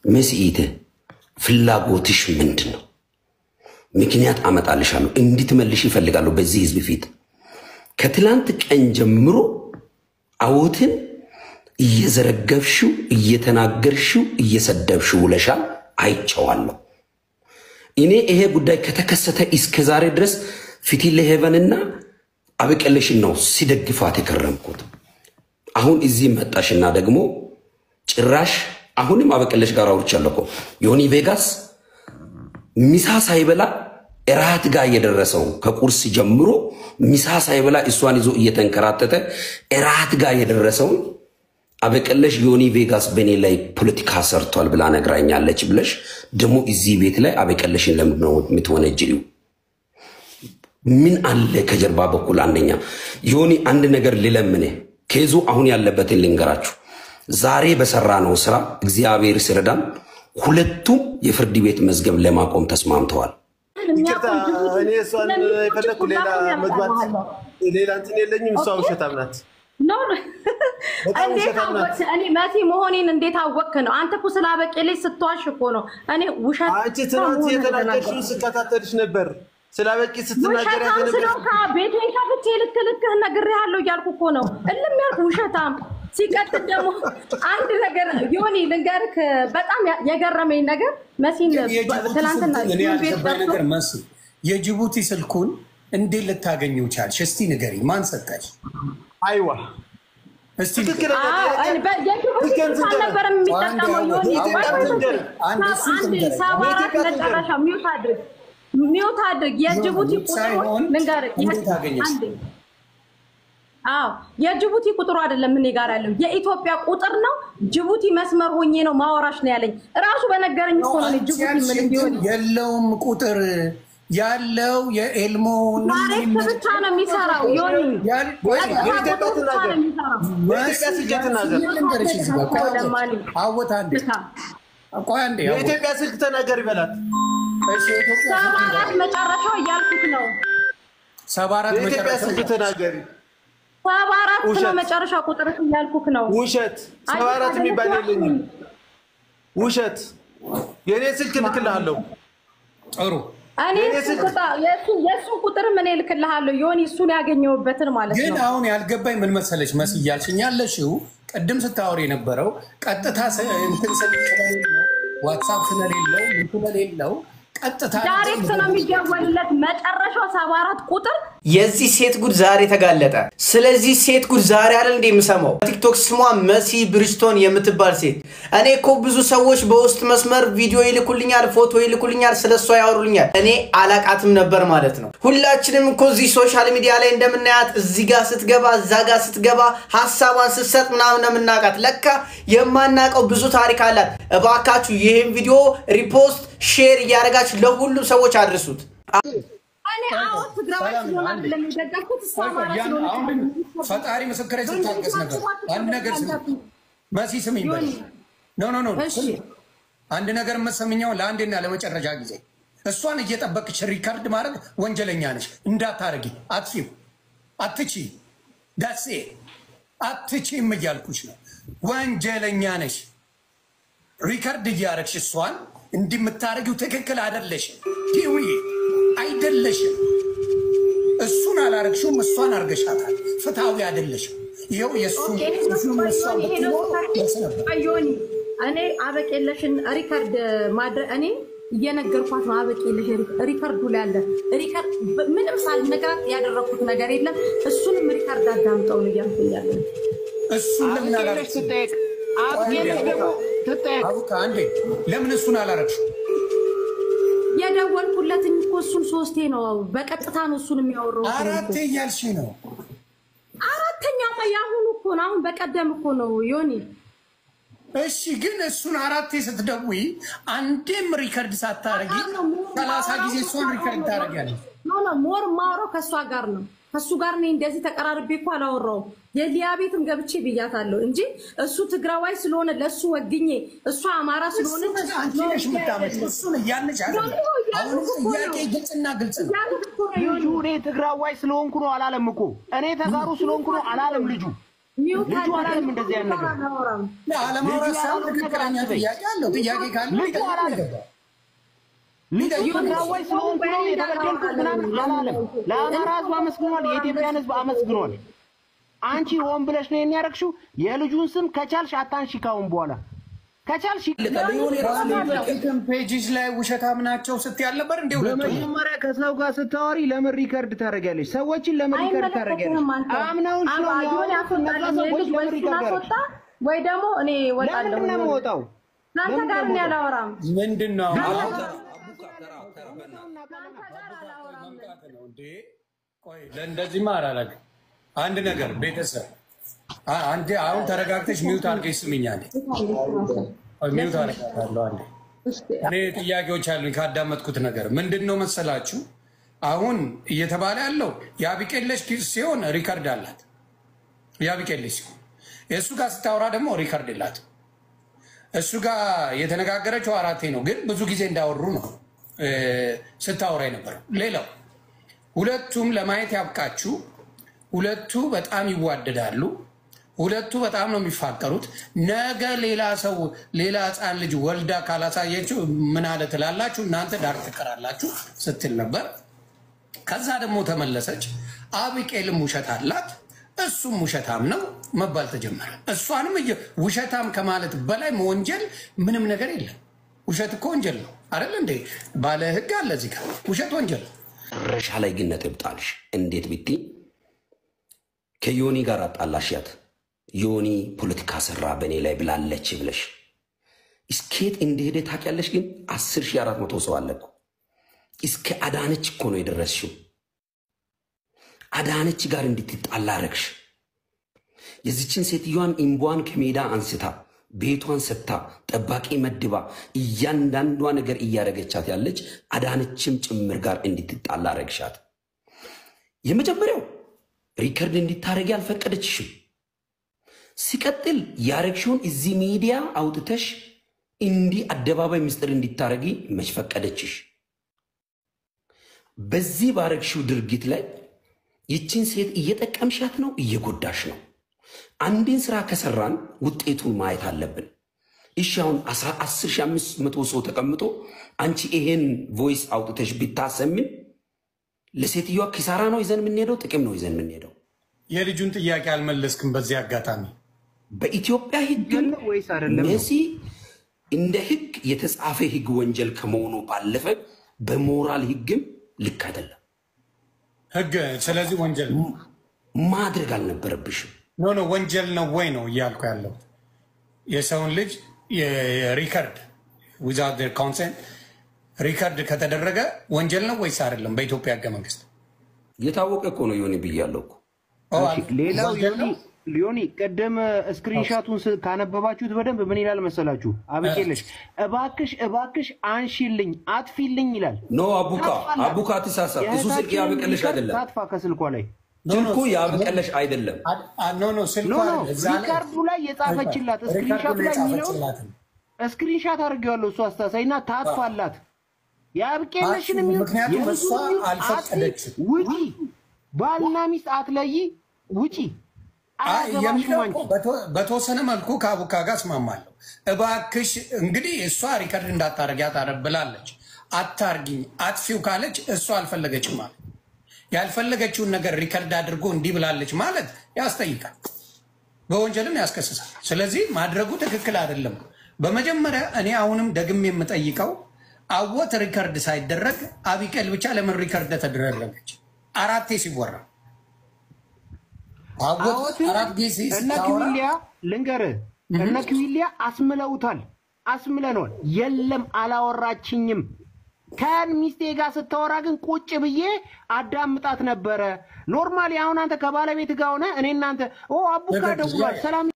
መስኢት ፍላጎትሽ ምንድን ነው? ምክንያት አመጣልሻለሁ እንድትመልሽ ይፈልጋለሁ በዚህ ህዝብ ፊት ከትላንት ቀን ጀምሮ አዎትን እየዘረገብሽው እየተናገርሽው እየሰደብሽው ውለሻል። አይቼዋለሁ። እኔ ይሄ ጉዳይ ከተከሰተ እስከ ዛሬ ድረስ ፊቲለ ሄቨንና አበቀለሽን ነው ሲደግፋት የከረምኩት። አሁን እዚህ መጣሽና ደግሞ ጭራሽ አሁንም አበቀለሽ ጋር አውርቻለሁ እኮ ዮኒ ቬጋስ ሚሳ ሳይበላ እራት ጋር የደረሰው ከቁርስ ጀምሮ ሚሳ ሳይበላ እሷን ይዞ እየተንከራተተ እራት ጋር የደረሰውን አበቀለሽ ዮኒ ቬጋስ በእኔ ላይ ፖለቲካ ሰርቷል ብላ ነግራኛለች ብለሽ ደግሞ እዚህ ቤት ላይ አበቀለሽን ለምንድን ነው የምትወነጅሪው? ምን አለ ከጀርባ በኩል? አንደኛ ዮኒ አንድ ነገር ልለምኔ ኬዙ አሁን ያለበትን ልንገራችሁ። ዛሬ በሰራ ነው ስራ እግዚአብሔር ሲረዳን ሁለቱም የፍርድ ቤት መዝገብ ለማቆም ተስማምተዋል። ይቅርታ እኔ እሷን የፈለግኩ ሌላ መግባት ሌላ እንትን የለኝም። እሷ ውሸታም ናት። ኖ ኖ፣ በጣም እንዴት ውሸታም ናት። አወቅህ? እኔ መሲ መሆኔን እንዴት አወቅህ ነው? አንተ እኮ ስላበቄለች ስትዋሽ እኮ ነው። እኔ ውሸት አንቺ ትናንት መሆኑን የተናገርሽውን የተናገርኩት። ስከታተልሽ ነበር። ስለ አበቂ ስትናገር ውሸታም ያተነበር ስለሆንክ ቤቴን ከፍቼ ልክ ልክህን ነግሬሃለሁ እያልኩ እኮ ነው። እልም ያልኩ ውሸታም። ሲቀጥል ደግሞ አንድ ነገር ዮኒ ልንገርህ፣ በጣም ያ- የገረመኝ ነገር መሲን የጅቡቲ ትናንትና ስልኩን እኔ ዩን ቤት ያልገባኝ ገብቶ ነገር መስ የጅቡቲ ስልኩን እንዴት ልታገኘው ቻልሽ? እስቲ ንገሪ፣ ማን ሰጠሽ? አይዋ እስቲ ትክክለኛ አዎ፣ ጥያቄ እኔ በ- የጅቡቲ ትክክል ስልክ አልነበረም የሚጠቀመው አንድ ዮኒ። አንድ ቆይ ቆይ ቆይ፣ አንድ ሰብ- እሱን አንድ ትንገረኝ። ሰባ አራት የኢትዮጵያ መጨረሻ ሚውት አድርግ ሚውት አድርግ። የጅቡቲ ሚውት ቁጥሩ ሳይሆን ልንገርህ፣ እንዴት አገኘሽ? አንዴ አዎ የጅቡቲ ቁጥሩ አይደለም እኔ ጋር ያለው የኢትዮጵያ ቁጥር ነው። ጅቡቲ መስመር ሆኜ ነው ማወራሽ ነው ያለኝ። እራሱ በነገረኝ እኮ ነው እኔ አንቺ ጅቡቲ ምን ያልሽኝ እንዲሆን ግን የለውም ቁጥር ያለው የኤልሞ ታሪክ ብቻ ነው የሚሰራው። ዮኒ ያል- ቀጥታ የኢትዮጵያ ቁጥር ብቻ ትናገር። ነው የሚሰራው። የኢትዮጵያ ስልክ ትናገር። ልንገርሽ እዚህ ጋር ቆይ አንዴ፣ ለማን? አወት አንዴ ብቻ ቆይ አንዴ አወት። የኢትዮጵያ ስልክ ተናገር ይበላል። እሺ የኢትዮጵያ ሰባ ስልክ አራት መጨረሻው እያልኩት ነው። ሰባ አራት የኢትዮጵያ መጨረሻ ስልክ ተናገሪ። ሰባ አራት ነው ውሸት። መጨረሻ ቁጥር እያልኩት ነው። ውሸት ሰባ አራት የሚባል የለኝም። ውሸት የእኔ ስልክ እልክልሃለሁ። ጥሩ እኔ የኔ እሱ ስልክ- ቁጥር- የእሱ- የእሱ ቁጥር ምን እልክልሃለሁ ዮኒ፣ እሱን ያገኘሁበትን ማለት ግን ነው። አሁን ያልገባኝ ምን መሰለች መስ እያልሽኝ ያለሽው ቅድም ስታወር የነበረው ቀጥታ ስ- እንትን ስል- ስለሌለው ዋትሳፕ ስለሌለው ምን ስለሌለው ቀጥታ ዳይሬክት ነው የሚደወልለት መጨረሻው ሰባ አራት ቁጥር የዚህ ሴት ጉድ ዛሬ ተጋለጠ። ስለዚህ ሴት ጉድ ዛሬ አይደል እንደ የምሰማው ቲክቶክ ስሟ መሲ ብሪስቶን የምትባል ሴት። እኔ እኮ ብዙ ሰዎች በውስጥ መስመር ቪዲዮ ይልኩልኛል፣ ፎቶ ይልኩልኛል፣ ስለ እሷ ያወሩልኛል። እኔ አላቃትም ነበር ማለት ነው። ሁላችንም እኮ እዚህ ሶሻል ሚዲያ ላይ እንደምናያት እዚህ ጋር ስትገባ፣ እዛ ጋር ስትገባ፣ ሀሳቧን ስትሰጥ ምናምን ነው የምናውቃት። ለካ የማናውቀው ብዙ ታሪክ አላት። እባካችሁ ይህን ቪዲዮ ሪፖስት፣ ሼር እያደረጋችሁ ለሁሉም ሰዎች አድርሱት። እኔ አዎ ትግራዋይ ስለሆነ አይደለም የደገፍኩት እሷ አማራ ያን ስለሆነ አሁን ፈጣሪ ምስክሬ ስታገስ ነበር። አንድ ነገር ስሚ መሲ ስሚኝ በል ኖ ኖ ኖ እሺ። ስሚ። አንድ ነገር የምትሰምኛው ለአንዴና ለመጨረሻ ጊዜ እሷን እየጠበቅሽ ሪካርድ ማድረግ ወንጀለኛ ነሽ። እንዳታረጊ፣ አትፊው፣ አትቺ ዳሴ አትቺም እያልኩሽ ነው። ወንጀለኛ ነሽ። ሪካርድ እያረግሽ እሷን እንዲህ የምታደርጊው ትክክል አይደለሽም። ዲዊ አይደለሽም። እሱን አላረግሽውም፣ እሷን አርገሻታል። ፍትሐዊ አይደለሽም። ይኸው የእሱ እሱን እሷን ብትኖር ደስ ነበር። ዮኒ እኔ አበቄለሽን ሪከርድ ማድረግ እኔ እየነገርኳት ነው። አበቄለሽ ሪከርዱ ላይ አለ። ሪከርድ ምንም ሳልነግራት ያደረኩት ነገር የለም። እሱንም ሪከርድ አዳምጠው ነው እያልኩኝ ያለው። እሱን ለምን አላረግሽም? ትጠየቅ አብጌለች ደግሞ ትጠየቅ አቡካ አንዴ ለምን እሱን አላረግሽም? የደወልኩለትኝ እኮ እሱን ሶስቴ ነው። በቀጥታ ነው እሱን የሚያወራው። አራቴ እያልሽ ነው። አራተኛማ የአሁኑ እኮ ነው። አሁን በቀደም እኮ ነው ዮኒ እሺ ግን እሱን አራቴ ስትደውይ አንዴም ሪከርድ ሳታረጊ ሰላሳ ጊዜ እሷን ሪከርድ ታደርጊያለሽ። ኖ ኖ ሞር ማውራው ከእሷ ጋር ነው። ከእሱ ጋር እኔ እንደዚህ ተቀራርቤ እኮ አላወራውም። የሊያ ቤትም ገብቼ ብያታለሁ እንጂ እሱ ትግራዋይ ስለሆነ ለእሱ ወግኜ እሷ አማራ ስለሆነ አንቺ ነሽ የምታመጪው። እሱን እያልሽ አይደለም። አሁንም ጥያቄ ግልጽና ግልጽ ነው። ልጁ እኔ ትግራዋይ ስለሆንኩ ነው አላለም እኮ እኔ ተጋሩ ስለሆንኩ ነው አላለም ልጁ ሚውት ልጁ አድርገን አላለም እንደዚህ አይነት ነገር። አናወራም። አለማውራት ልጁ ሳይሆን ያለውን ነገር ትክክለኛ አትበይ። ጥያቄ አለው። ጥያቄ ካለ ልጁ ይጠይቅ አላለም። ይገባል። ልጁ ትግራዋይ ስለሆንኩ ነው የተበደልኩት ምናምን አላለም። ለአማራ ህዝብ አመስግኗል። የኢትዮጵያን ህዝብ አመስግኗል። አንቺ ሆን ብለሽ ነው የሚያደርግሽው። የልጁን ስም ከቻልሽ አታንሺ ካሁን በኋላ ከቻልሽ ፊትም ፔጅሽ ላይ ውሸታም ናቸው ስትይ አልነበር እንዴ? ሁለቱ በመጀመሪያ ከሰው ጋር ስታወሪ ለምን ሪከርድ ታደርጊያለሽ? ሰዎችን ለምን ሪከርድ ታደርጊያለሽ? አይመለከትህም አንተ። አምነውሽ ነው አባ- ጆን የሚያወሩት። እነዛ ያስወጣልኝ ሰዎች ልጅ ወይ ለምን እሱን ሪከርድ አስወጣ ታደርጊያለሽ? ወይ ደግሞ እኔ እወጣለሁ። ለምንድን ነው የምወጣው? ከአንተ ጋር እኔ አላወራም። ምንድን ነው አላወራም። ነው እንዴ? ቆይ ለእንደዚህማ አላደርግም። አንድ ነገር ቤተሰብ አ- አንዴ አሁን ተረጋግተሽ ሚውት አድርገሽ ስሚኛል። ሚውት አደርጋታለሁ አንዴ እኔ ጥያቄዎች አሉኝ ካዳመጥኩት ነገር ምንድን ነው መሰላችሁ? አሁን እየተባለ ያለው የአቢቄለሽ ኪስ ሲሆን ሪከርድ አላት። የአቢቄለሽ ሲሆን የእሱ ጋር ስታወራ ደግሞ ሪከርድ የላትም። እሱ ጋር የተነጋገረችው አራቴ ነው፣ ግን ብዙ ጊዜ እንዳወሩ ነው እ፣ ስታወራ የነበረው። ሌላው ሁለቱም ለማየት ያብቃችሁ። ሁለቱ በጣም ይዋደዳሉ። ሁለቱ በጣም ነው የሚፋቀሩት። ነገ ሌላ ሰው ሌላ ሕፃን ልጅ ወልዳ ካላሳየችው ምን አለ ትላላችሁ እናንተ ዳር ትቀራላችሁ ስትል ነበር። ከዛ ደግሞ ተመለሰች። አቢቄልም ውሸት አላት እሱም ውሸታም ነው መባል ተጀመረ። እሷንም እየ- ውሸታም ከማለት በላይ መወንጀል ምንም ነገር የለም። ውሸት እኮ ወንጀል ነው አይደል እንዴ? ባለ ሕግ አለ እዚህ ጋር ውሸት ወንጀል ነው። መጨረሻ ላይ ግን ነጥብ ጣልሽ። እንዴት ብቲ ከዮኒ ጋር አጣላሽያት። ዮኒ ፖለቲካ ሰራ በእኔ ላይ ብላለች ብለሽ እስኬት እንደሄደ ታውቂያለሽ። ግን አስር ሺህ አራት መቶ ሰው አለ እኮ እስከ አዳነች እኮ ነው የደረስሽው። አዳነች ጋር እንድትጣላ አረግሽ። የዚችን ሴትዮዋን ኢምቧን ከሜዳ አንስታ ቤቷን ሰጥታ ጠባቂ መድባ እያንዳንዷ ነገር እያደረገቻት ያለች አዳነችም ጭምር ጋር እንድትጣላ አረግሻት። የመጀመሪያው ሪከርድ እንዲታረጊ አልፈቀደችሽም። ሲቀጥል ያረግሽውን እዚህ ሚዲያ አውጥተሽ እንዲህ አደባባይ ምስጢር እንዲታረጊ መች ፈቀደችሽ? በዚህ ባረግሽው ድርጊት ላይ ይችን ሴት እየጠቀምሻት ነው፣ እየጎዳሽ ነው። አንድን ስራ ከሰራን ውጤቱን ማየት አለብን። እሺ አሁን 10500 ሰው ተቀምጦ አንቺ ይሄን ቮይስ አውጥተሽ ቢታሰምን ለሴትዮዋ ኪሳራ ነው ይዘን የምንሄደው? ጥቅም ነው ይዘን የምንሄደው? የልጁን ጥያቄ አልመለስክም። በዚህ አጋጣሚ በኢትዮጵያ ሕግ ነው ወይስ አይደለም ነው? መሲ እንደ ሕግ የተጻፈ ሕግ ወንጀል ከመሆኑ ባለፈ በሞራል ሕግም ልክ አይደለም። ህግ ስለዚህ ወንጀል ነው። ማድረግ አልነበረብሽም። ኖ ኖ ወንጀል ነው ወይ ነው እያልኩ ያለው የሰውን ልጅ ሪከርድ ዊዛውት ዴር ኮንሰንት ሪከርድ ከተደረገ ወንጀል ነው ወይስ አይደለም? በኢትዮጵያ ህገ መንግስት የታወቀ እኮ ነው ዮኒ ብያለሁ እኮ። ኦ፣ እሺ፣ ሌላው ወንጀል ዮኒ ነው? ሊዮኒ ቅድም ስክሪንሻቱን ስ- ካነበባችሁት በደንብ ምን ይላል መሰላችሁ? አብቄለሽ እባክሽ እባክሽ አንሺልኝ አጥፊልኝ ይላል። ኖ አቡካ አቡካ ትሳሳት። እሱ ስልክ ያበቀለሽ አይደለም። ታጥፋ ከስክሪንሿ ላይ ስልኩ ያበቀለሽ አይደለም። አ- አ- ኖ ኖ ስልኳ ኖ ኖ እዛ ላይ- ሪካርዱ ላይ የጻፈችላት ሪካርዱ ስክሪንሻቱ ላይ ላይ የሚለውን የጻፈችላትን። ስክሪንሻት አድርጌዋለሁ። እሱ አስታሳይና ታጥፋላት የአብቄለሽን የሚሆን ምክንያቱም የልጁን እሷ የሚሆን አልፈቀደችም። አጥፊ፣ ውጪ ባልና ሚስት አትለይ ውጪ አይ አያገባሽም የሚለው አንቺ እኮ በተ- በተወሰነ መልኩ ከአቡካ ጋር እስማማለሁ። እባክሽ እንግዲህ እሷ ሪከርድ እንዳታረጊያት አረ ብላለች። አታርጊኝ አጥፊው ካለች እሷ አልፈለገችም ማለት ያልፈለገችውን ነገር ሪከርድ አድርጎ እንዲህ ብላለች ማለት ያስጠይቃል፣ በወንጀልም ያስከስሳል። ስለዚህ ማድረጉ ትክክል አይደለም። በመጀመሪያ እኔ አሁንም ደግሜ የምጠይቀው አወት ሪከርድ ሳይደረግ አቢቀል ብቻ ለምን ሪከርድ ተደረገች? አራቴ ሲወራ አወት አዎትን አራት ጊዜ እነ ስታወራ ኪዊሊያ ልንገርህ፣ እነ ኪዊሊያ አስምለውታል፣ አስምለነዋል። የለም አላወራችኝም። ከሚስቴ ጋር ስታወራ ግን ቁጭ ብዬ አዳምጣት ነበረ። ኖርማሊ አሁን አንተ ከባለቤት ጋር ሆነ እኔ እናንተ ኦ አቡካ ትክክል፣ ደውሏል ያ- ሰላም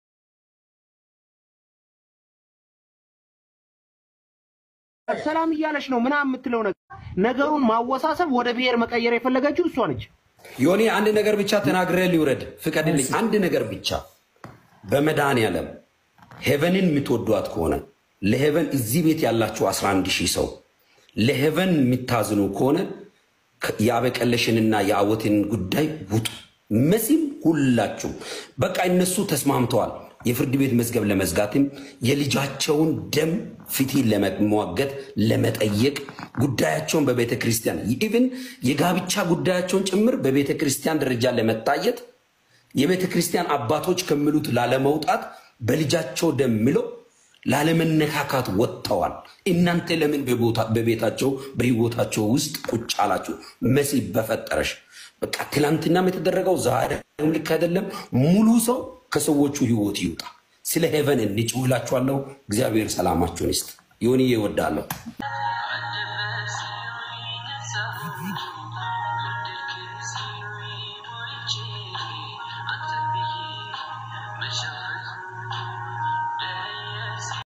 ሰላም እያለች ነው ምናምን የምትለው ነገር ነገሩን ማወሳሰብ ወደ ብሔር መቀየር የፈለገችው እሷ ነች። ዮኒ አንድ ነገር ብቻ ተናግረ ሊውረድ ፍቀድልኝ። አንድ ነገር ብቻ በመድኃኒዓለም ሄቨንን የምትወዷት ከሆነ ለሄቨን እዚህ ቤት ያላችሁ 11 ሺህ ሰው ለሄቨን የምታዝኑ ከሆነ የአበቀለሽንና የአወትን ጉዳይ ውጡ። መሲም ሁላችሁም በቃ እነሱ ተስማምተዋል። የፍርድ ቤት መዝገብ ለመዝጋትም የልጃቸውን ደም ፊትን ለመሟገት ለመጠየቅ ጉዳያቸውን በቤተ ክርስቲያን ኢቭን የጋብቻ ጉዳያቸውን ጭምር በቤተ ክርስቲያን ደረጃ ለመታየት የቤተ ክርስቲያን አባቶች ከሚሉት ላለመውጣት በልጃቸው ደም ምለው ላለመነካካት ወጥተዋል። እናንተ ለምን በቤታቸው በህይወታቸው ውስጥ ቁጭ አላችሁ? መሲ በፈጠረሽ በቃ ትላንትናም የተደረገው ዛሬ ልክ አይደለም። ሙሉ ሰው ከሰዎቹ ህይወት ይውጣ። ስለ ሄቨን እንጭውላችኋለሁ። እግዚአብሔር ሰላማችሁን ይስጥ። ዮኒ እወዳለሁ።